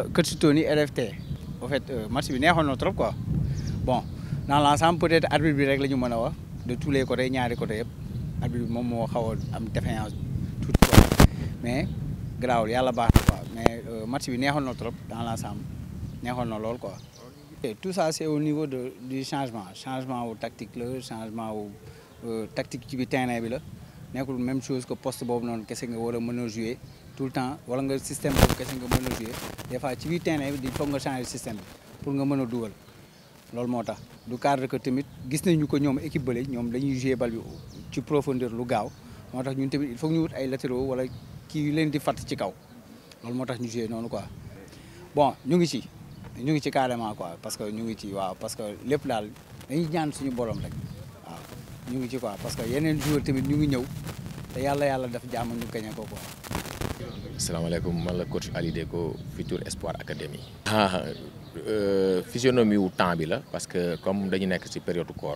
coach Tony LFT en fait match bi neexoon na trop quoi bon dans l'ensemble peut-être arbitre bi rek la ñu mën a wax de tous les côtés ñaari côté yëpp arbitre bi moom moo xaw a am défaillance tuuti quoi mais garaawul yàlla baax na quoi mais match bi neexoon na trop dans l'ensemble neexoon na lool quoi. et tout ça c'est au niveau de du changement changement wu tactique la changement wu tactique ci bi terrain bi la nekkul même chose que poste boobu noonu kese nga war a mën a jouer tout le temps wala nga système boobu kese nga mën a jouer des fois ci biir terrain bi il faut nga changer système bi pour nga mën a dugal loolu moo tax du cadre que tamit gis nañu ko ñoom équipe bële ñoom dañuy jouer bal bi ci profondeur lu gaaw moo tax ñun tamit il faut ñu wut ay latéraux wala kii yu leen di fatt ci kaw loolu moo tax ñu jouer noonu quoi bon ñu ngi ci ñu ngi ci carrément quoi parce que ñu ngi ci waaw parce que lépp daal dañuy ñaan suñu borom rek waaw ñu ngi ci quoi parce que yeneen joueur tamit ñu ngi ñëw te yàlla yàlla daf jàmm ñu gañe ko quoi. asalaamaaleykum man la coach Ali Deco Futur Espoir Academy. ah physionomie wu temps bi la parce que comme dañu nekk ci période koor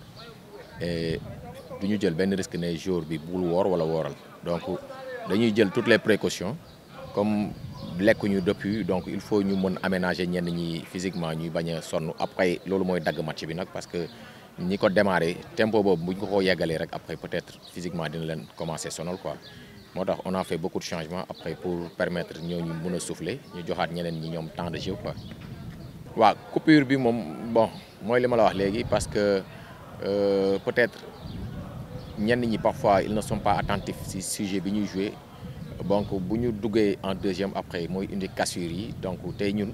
et du ñu jël benn risque ne jour bi bul woor wala wooral donc dañuy jël toutes les précautions comme. lekkuñu depuis donc il faut ñu mën aménager ñenn ñi physiquement ñuy bañ a sonn après loolu mooy dagg match bi nag parce que ñi ko démarré tempo boobu buñ ko ko yeggalee rek après peut-être physiquement dina leen commencer sonal quoi moo tax on a fait beaucoup de changements après pour permettre ñooñu mën a souffler ñu joxaat ñeneen ñi ñoom temps de jeu quoi. waaw coupure bi moom bon mooy li ma la wax léegi parce que euh, peut-être ñenn ñi parfois ils ne sont pas attentifs ci sujet bi ñuy jouer. donc bu ñu duggee en deuxième après mooy indi cassure yi donc tey ñun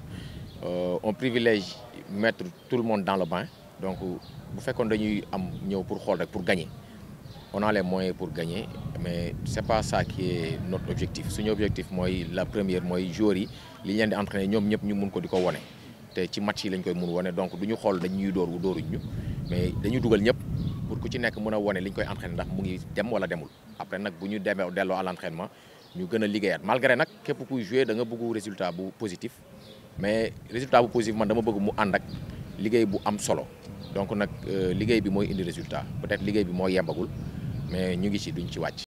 on privilège mettre tout le monde dans le bain donc bu fekkoon dañuy am ñëw pour xool rek pour gagner on a les moyens pour gagner mais c'est pas ça qui est notre objectif suñu objectif mooy la première mooy joueurs yi li ñu leen di entraîner ñoom ñëpp ñu mun ko di ko wone te ci match yi lañ koy mun wone donc du ñu xool dañuy dóor wu dóoruñ ñu mais dañu dugal ñëpp pour ku ci nekk mën a wone li ñu koy entraîner ndax mu ngi dem wala demul après nag bu ñu demee delloo à l'entraînement ñu gën a liggéeyaat malgré nag képp kuy jouer da nga bëgg résultat bu positif mais résultat bu positif man dama bëgg mu ànd ak liggéey bu am solo donc nag liggéey bi mooy indi résultat peut-être liggéey bi moo yembagul mais ñu ngi ci duñ ci wàcc.